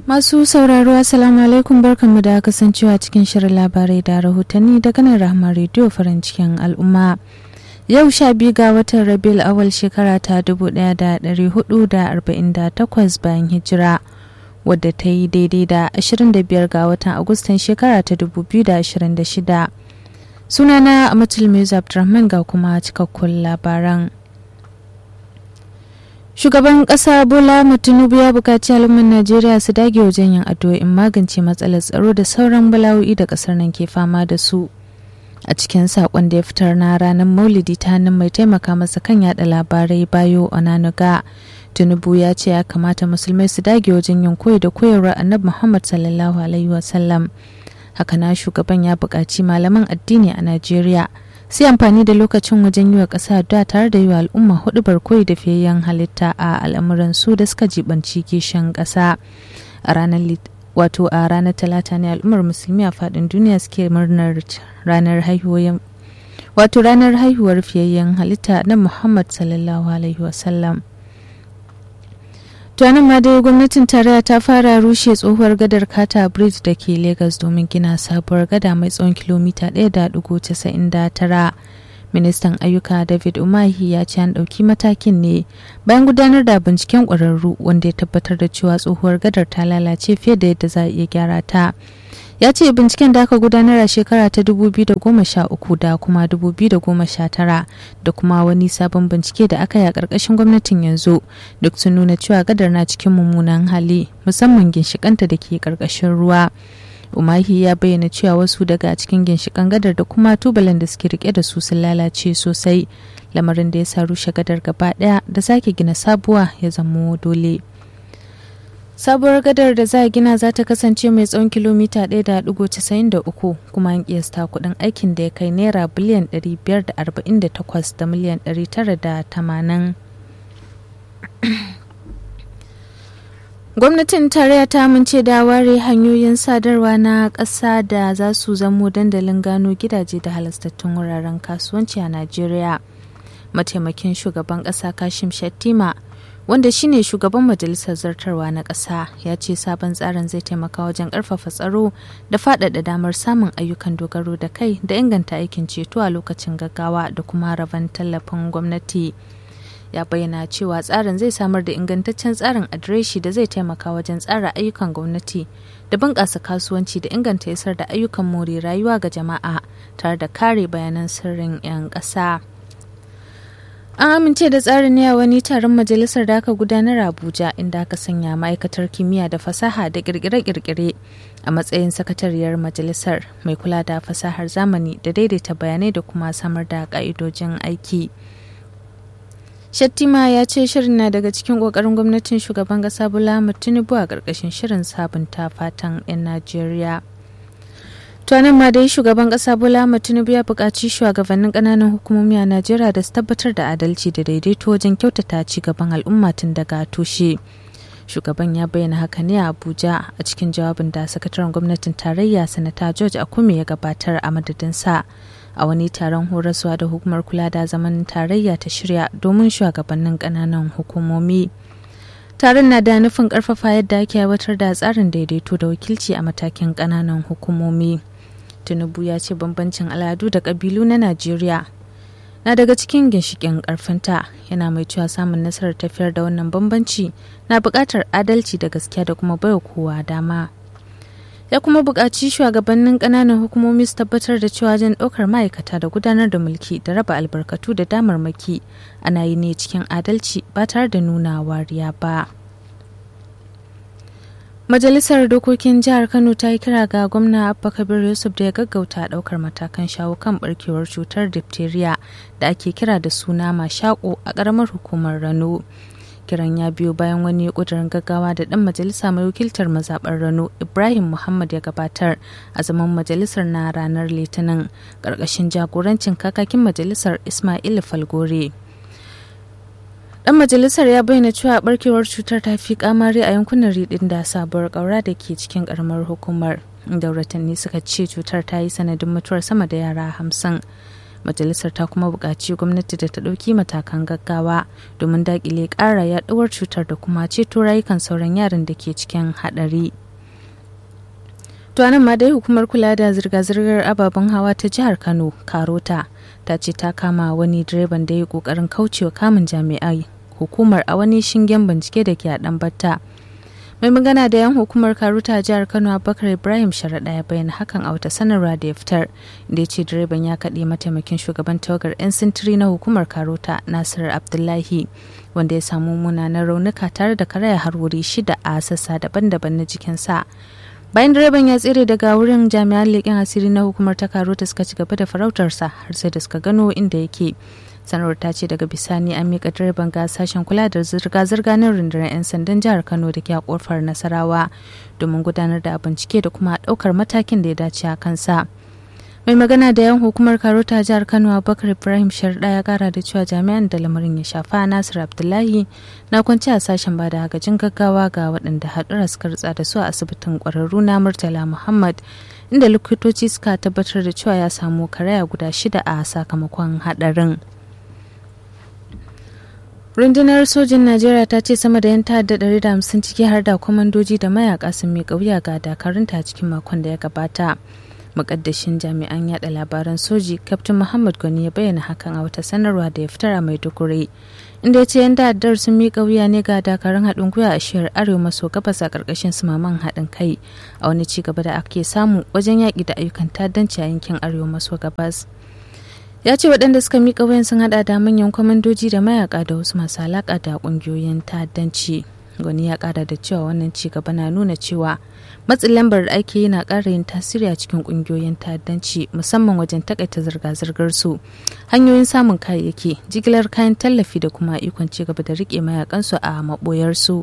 Masu sauraro Assalamu alaikum barkanmu da kasancewa cikin shirin labarai da rahotanni daga nan Rahama rediyo farin cikin al'umma. Yau sha biyu ga watan Rabiul awal shekara ta 1448 bayan hijira wadda ta yi daidai da 25 ga watan Agustan shekara ta 2026. Sunana Amatul Mirza Abdulrahman ga kuma cikakkun labaran. Shugaban ƙasa Bola Tinubu ya buƙaci al'ummar Najeriya su dage wajen yin addu'o'in magance matsalar tsaro da sauran bala'o'i da ƙasar nan ke fama da su. A cikin saƙon da ya fitar na ranar Maulidi ta hannun mai taimaka masa kan yada labarai Bayo Onanuga. Tinubu ya ce ya kamata musulmai su dage wajen yin koyi da koyarwar Annabi Muhammad sallallahu alaihi wasallam. Haka na shugaban ya buƙaci malaman addini a Najeriya. sai amfani da lokacin wajen yi wa ƙasa da tare da yi wa al'umma hudu barkoyi da fiyayyen halitta a al'amuran su da suka jibanci kishin ƙasa a ranar wato a ranar talata ne al'ummar musulmi a faɗin duniya suke murnar ranar haihuwar wato ranar haihuwar fiyayyen halitta na muhammad sallallahu alaihi wasallam tuwanin ma dai gwamnatin tarayya ta fara rushe tsohuwar gadar kata bridge da ke lagos domin gina sabuwar gada mai tsawon kilomita 1.99 ministan ayyuka david umahi ya ce an ɗauki matakin ne bayan gudanar da binciken ƙwararru wanda ya tabbatar da cewa tsohuwar gadar ta lalace fiye da yadda za a iya gyara ta ya ce binciken da aka gudanar a shekara ta 2013 da kuma 2019 da kuma wani sabon bincike da aka yi a ƙarƙashin gwamnatin yanzu duk sun nuna cewa gadar na cikin mummunan hali musamman ginshikanta da ke ƙarƙashin ruwa umahi ya bayyana cewa wasu daga cikin ginshikan gadar da kuma tubalan da suke rike da su sun lalace sosai lamarin da ya sa rushe gadar gaba ɗaya da sake gina sabuwa ya zamo dole. sabuwar gadar da za a gina za ta kasance mai tsawon kilomita 1.93 kuma an kiyasta kudin aikin da ya kai naira biliyan 548 da miliyan 980 gwamnatin tarayya ta amince da ware hanyoyin sadarwa na ƙasa da za su zamo dandalin gano gidaje da halastattun wuraren kasuwanci a najeriya mataimakin shugaban ƙasa kashim shattima wanda shine shugaban majalisar zartarwa na ƙasa ya ce sabon tsarin zai taimaka wajen ƙarfafa tsaro da faɗaɗa damar samun ayyukan dogaro da kai da inganta aikin ceto a lokacin gaggawa da kuma rabon tallafin gwamnati ya bayyana cewa tsarin zai samar da ingantaccen tsarin adireshi da zai taimaka wajen tsara ayyukan gwamnati da bunƙasa kasuwanci da inganta isar da ayyukan more rayuwa ga jama'a tare da kare bayanan sirrin 'yan ƙasa. An amince da tsarin ne a wani taron majalisar da aka gudanar a Abuja inda aka sanya ma'aikatar kimiyya da fasaha da kirkire-kirkire a matsayin sakatariyar majalisar mai kula da fasahar zamani da daidaita bayanai da kuma samar da ka'idojin aiki. Shattima ya ce shirin na daga cikin ƙoƙarin gwamnatin shugaban ƙasa Bola Tinubu a ƙarƙashin shirin sabunta fatan 'yan Najeriya. tuwanin ma dai shugaban kasa bola tinubu ya buƙaci shugabannin ƙananan hukumomi a najeriya da su tabbatar da adalci da daidaito wajen kyautata ci gaban al'umma tun daga tushe shugaban ya bayyana haka ne a abuja a cikin jawabin da sakataren gwamnatin tarayya sanata george akume ya gabatar a madadinsa a wani taron horaswa da hukumar kula da zaman tarayya ta shirya domin shugabannin ƙananan hukumomi taron na da nufin ƙarfafa yadda ake aiwatar da tsarin daidaito da wakilci a matakin ƙananan hukumomi. tinubu ya ce bambancin al'adu da ƙabilu na najeriya na daga cikin ginshikin ƙarfinta yana mai cewa samun nasarar tafiyar da wannan bambanci na buƙatar adalci da gaskiya da kuma baiwa kowa dama ya kuma buƙaci shugabannin ƙananan hukumomi su tabbatar da cewa wajen ɗaukar ma'aikata da gudanar da mulki da raba albarkatu da damarmaki ana yi ne cikin adalci ba tare da nuna wariya ba. Majalisar Dokokin Jihar Kano ta yi kira ga gwamna Abba Kabir Yusuf da ya gaggauta daukar matakan shawo kan barkewar cutar diphtheria da ake kira da suna mashako a ƙaramar hukumar Rano. Kiran ya biyo bayan wani ƙudurin gaggawa da ɗan majalisa mai wakiltar mazaɓar Rano Ibrahim Muhammad ya gabatar a zaman majalisar na ranar Litinin ƙarƙashin jagorancin kakakin majalisar Ismail Falgore. dan majalisar ya bayyana cewa barkewar cutar ta fi kamari a yankunan ridin da sabuwar kaura da ke cikin karamar hukumar da ratanni suka ce cutar ta yi sanadin mutuwar sama da yara hamsin majalisar ta kuma buƙaci gwamnati da ta ɗauki matakan gaggawa domin daƙile ƙara yaɗuwar cutar da kuma ceto rayukan sauran yaran da ke cikin haɗari. To nan ma dai hukumar kula da zirga-zirgar ababen hawa ta jihar Kano, Karota, ta ce ta kama wani direban da ya kokarin kaucewa kamun jami'ai hukumar a wani shingen bincike da ke a batta. Mai magana da yan hukumar Karuta a jihar Kano Abubakar Ibrahim Sharaɗa ya bayyana hakan a wata sanarwa da ya fitar da ya ce direban ya kaɗe mataimakin shugaban tawagar 'yan sintiri na hukumar Karuta Nasir Abdullahi wanda ya samu munanan raunuka tare da karaya har wuri shida a sassa daban-daban na jikinsa. bayan direban ya tsere daga wurin jami'an leƙen asiri na hukumar ta karo ta suka ci gaba da farautarsa har sai da suka gano inda yake sanarwar ta ce daga bisani an miƙa direban ga sashen kula da zirga-zirga na rundunar 'yan sandan jihar kano da ke a kofar nasarawa domin gudanar da bincike da kuma ɗaukar matakin da ya dace a kansa mai magana da yan hukumar karota jihar kano abubakar ibrahim sharda ya kara da cewa jami'an da lamarin ya shafa nasir abdullahi na kwanci a sashen ba da agajin gaggawa ga waɗanda haɗura suka rutsa da su a asibitin ƙwararru na murtala muhammad inda likitoci suka tabbatar da cewa ya samu karaya guda shida a sakamakon haɗarin rundunar sojin najeriya ta ce sama da yan ta'adda 150 ciki har da kwamandoji da mayaka sun miƙa wuya ga dakarunta cikin makon da ya gabata mukaddashin jami'an yada labaran soji kaftin muhammad gwani ya bayyana hakan a wata sanarwa da ya fitar a maiduguri inda ya ce yan ta'addar sun miƙa wuya ne ga dakarun haɗin gwiwa a shiyar arewa maso gabas a ƙarƙashin sumaman haɗin kai a wani ci gaba da ake samu wajen yaƙi da ayyukan ta'addanci a yankin arewa maso gabas ya ce waɗanda suka miƙa wuyan sun haɗa da manyan kwamandoji da mayaka da wasu masu alaƙa da ƙungiyoyin ta'addanci gwani ya ƙara da cewa wannan ci gaba na nuna cewa matsin lambar da ake yi na ƙara yin tasiri a cikin ƙungiyoyin ta'addanci musamman wajen takaita zirga-zirgar su hanyoyin samun kayayyaki jigilar kayan tallafi da kuma ikon ci gaba da riƙe mayakansu a maɓoyarsu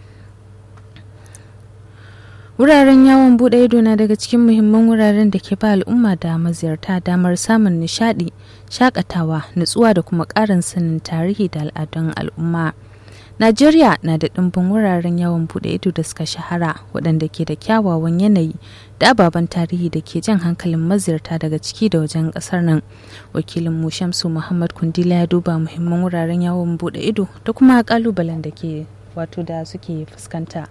wuraren yawon buɗe ido na daga cikin muhimman wuraren da ke ba al'umma da maziyarta damar samun nishaɗi shakatawa nutsuwa da kuma ƙarin sanin tarihi da al'adun al'umma Najeriya na da ɗimbin wuraren yawon buɗe ido da suka shahara waɗanda ke da kyawawan yanayi da ababen tarihi da ke jan hankalin maziyarta daga ciki da wajen ƙasar nan. Wakilin mu Shamsu Muhammad Kundila ya duba muhimman wuraren yawon buɗe ido da kuma ƙalubalen da ke wato da suke fuskanta.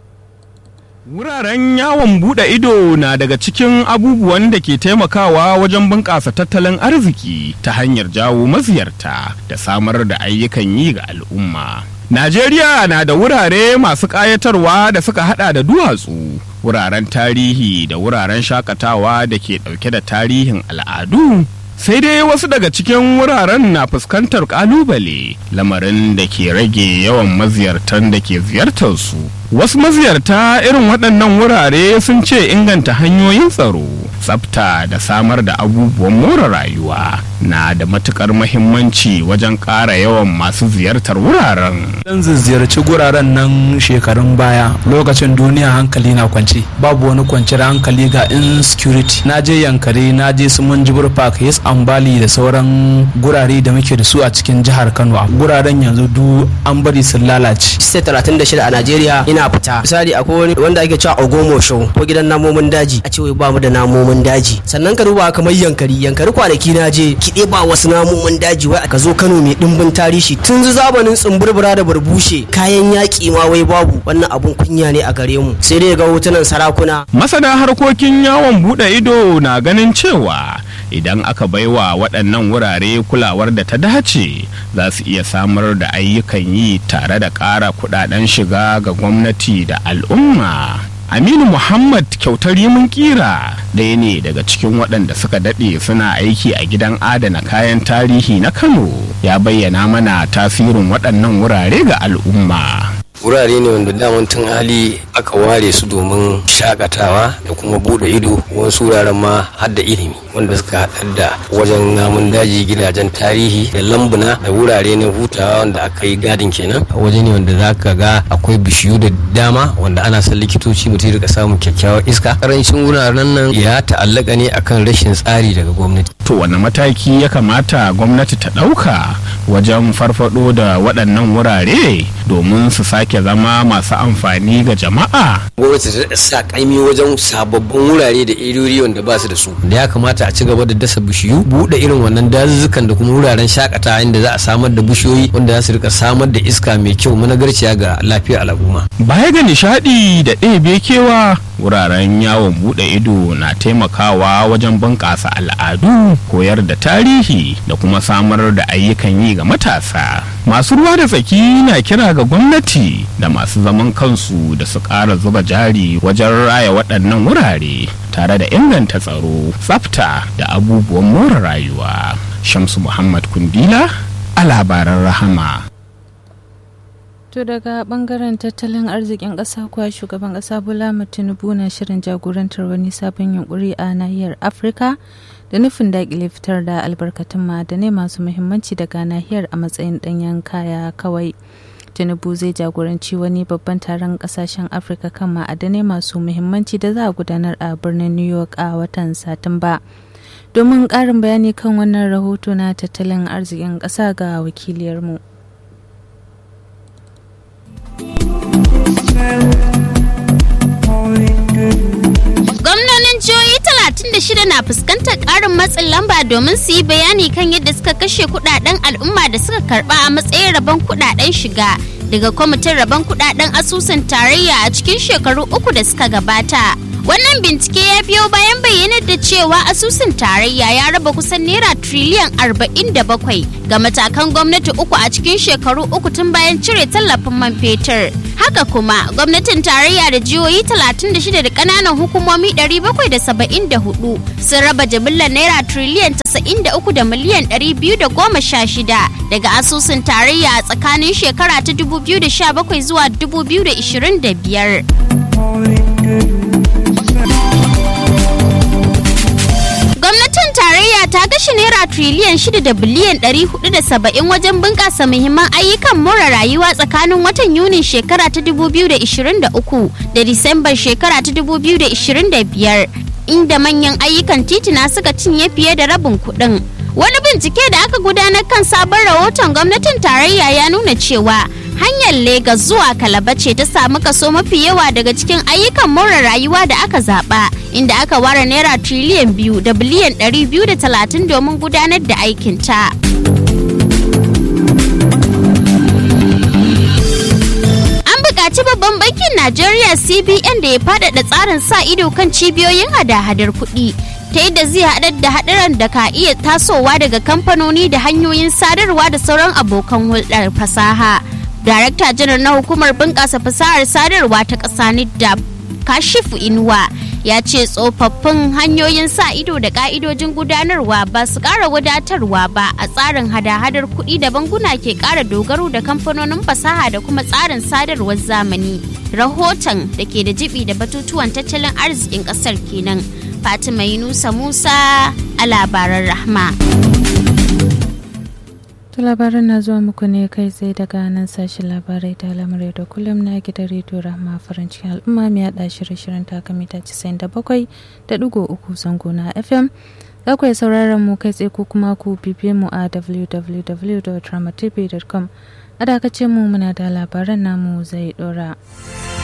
Wuraren yawon buɗe ido na daga cikin abubuwan da ke taimakawa wajen bunƙasa tattalin arziki ta hanyar jawo maziyarta da samar da ayyukan yi ga al'umma. Najeriya na da wurare masu ƙayatarwa da suka hada da duwatsu, wuraren tarihi da wuraren shakatawa da ke ɗauke da tarihin al'adu. Sai dai wasu daga cikin wuraren na fuskantar ƙalubale, lamarin da ke rage yawan maziyartan da ke ziyartar su. Wasu maziyarta irin waɗannan wurare sun ce inganta hanyoyin tsaro, tsafta da samar da abubuwan more rayuwa na da matukar mahimmanci wajen ƙara yawan masu ziyartar wuraren. Zan ziyarci guraren nan shekarun baya lokacin duniya hankali na kwance babu wani kwanciyar hankali ga insecurity na je yankari na je su munjibir park yes ambali da sauran gurare da muke da su a cikin jihar kano guraren yanzu du an bari sun lalace state 36 a najeriya ina fita misali akwai wani wanda ake cewa ogomo show ko gidan namomin daji a ce wai ba mu da namomin daji sannan ka duba kamar yankari yankari kwanaki na je kiɗe ba wasu namomin daji wai ka zo kano mai dimbin tarihi tun zamanin tsumburbura da barbushe kayan yaƙi ma wai babu wannan abun kunya ne a gare mu sai dai ga hotunan sarakuna Masana harkokin yawon buɗe ido na ganin cewa idan aka baiwa waɗannan wurare kulawar da ta dace za su iya samar da ayyukan yi tare da ƙara kuɗaɗen shiga ga gwamnati da al'umma. Aminu Muhammad kyautar mun kira ɗaya ne daga cikin waɗanda suka daɗe suna aiki a gidan adana kayan tarihi na Kano ya bayyana mana tasirin waɗannan wurare ga al'umma. wurare ne wanda daman tun hali aka ware su domin shakatawa da kuma bude ido wasu wuraren ma har da ilimi wanda suka haɗar da wajen namun daji gidajen tarihi da lambuna da wurare na hutawa wanda aka yi gadin kenan waje ne wanda za ka ga akwai bishiyu da dama wanda ana son likitoci mutum rika samun kyakkyawar iska karancin wuraren nan ya ta'allaka ne akan rashin tsari daga gwamnati to wani mataki ya kamata gwamnati ta ɗauka wajen farfado da waɗannan wurare domin su sake zama masu amfani ga jama'a gwamnati ta sa kaimi wajen sababbin wurare da irori wanda ba su da su da ya kamata a ci gaba da dasa bishiyu buɗe irin wannan dazuzzukan da kuma wuraren shakatawa inda za a samar da bishiyoyi wanda za su rika samar da iska mai kyau managarciya ga lafiyar al'umma baya ga nishadi da ɗebe kewa wuraren yawon buɗe ido na taimakawa wajen bunƙasa al'adu koyar da tarihi da kuma samar da ayyukan yi ga matasa masu ruwa da tsaki na kira ga gwamnati da masu zaman kansu da su ƙara zuba jari wajen raya waɗannan wurare tare da inganta tsaro tsafta da abubuwan more rayuwa shamsu muhammad kundila a labaran rahama To daga bangaren tattalin arzikin ƙasa kuwa shugaban ƙasa Bola Tinubu na shirin jagorantar wani sabon yunkuri a nahiyar Afirka da nufin daƙile fitar da albarkatun ma'adanai masu muhimmanci daga nahiyar a matsayin ɗanyen kaya kawai. Tinubu zai jagoranci wani babban taron ƙasashen Afirka kan ma'adanai masu muhimmanci da za a gudanar a birnin New York a watan Satumba. Domin ƙarin bayani kan wannan rahoto na tattalin arzikin ƙasa ga wakiliyarmu. Gwamnonin jihohi 36 na fuskantar ƙarin matsin lamba domin su yi bayani kan yadda suka kashe kudaden al'umma da suka karba a matsayin rabon kudaden shiga daga kwamitin rabon kudaden asusun tarayya a cikin shekaru uku da suka gabata. Wannan bincike ya biyo bayan bayyanar da cewa asusun tarayya ya raba kusan naira triliyan 47 ga matakan gwamnati uku a cikin shekaru uku tun bayan cire tallafin man fetur. Haka kuma gwamnatin tarayya da jihohi 36 da kananan hukumomi 774 sun raba jimillar naira triliyan 93 da miliyan 216 daga asusun tarayya a tsakanin shekara ta 2017 zuwa 2025. Gwamnatin tarayya ta kashe naira triliyan 6 da biliyan 470 wajen bunƙasa muhimman ayyukan more rayuwa tsakanin watan Yunin shekara ta 2023 da Disambar shekara ta 2025 inda manyan ayyukan titina suka cinye fiye da rabin kuɗin. Wani bincike da aka gudanar kan sabon rahoton gwamnatin tarayya ya nuna cewa hanyar Legas zuwa Kalaba ce ta samu kaso mafi yawa daga cikin ayyukan more rayuwa da aka zaba inda aka ware naira triliyan biyu da biliyan ɗari biyu da talatin domin gudanar da aikinta. An buƙaci babban bankin Najeriya CBN da ya faɗaɗa tsarin sa ido kan cibiyoyin hada-hadar kuɗi. ta yadda zai haɗar da haɗaran da ka iya tasowa daga kamfanoni da hanyoyin sadarwa da sauran abokan hulɗar fasaha. Darakta janar na hukumar bunƙasa fasahar sadarwa ta ƙasa NIDDA Kashifu Inuwa ya ce tsofaffin hanyoyin sa ido da ƙa'idojin gudanarwa ba su ƙara wadatarwa ba a tsarin hada-hadar kuɗi da banguna ke ƙara dogaro da kamfanonin fasaha da kuma tsarin sadarwar zamani. Rahoton da ke da jibi da batutuwan tattalin arzikin ƙasar kenan. Fatima Yunusa Musa a labaran Rahma. To labaran na zuwa muku ne kai tsaye daga nan sashen labarai da lamarai da kullum na gidan rediyo Rahma farin cikin al'umma mai haɗa shirye-shiryen takamita 97 da ɗigo uku zango na FM. Za ku iya sauraron mu kai tsaye ko kuma ku bibiye mu a www.dramatv.com. A dakace mu muna da labaran namu zai ɗora.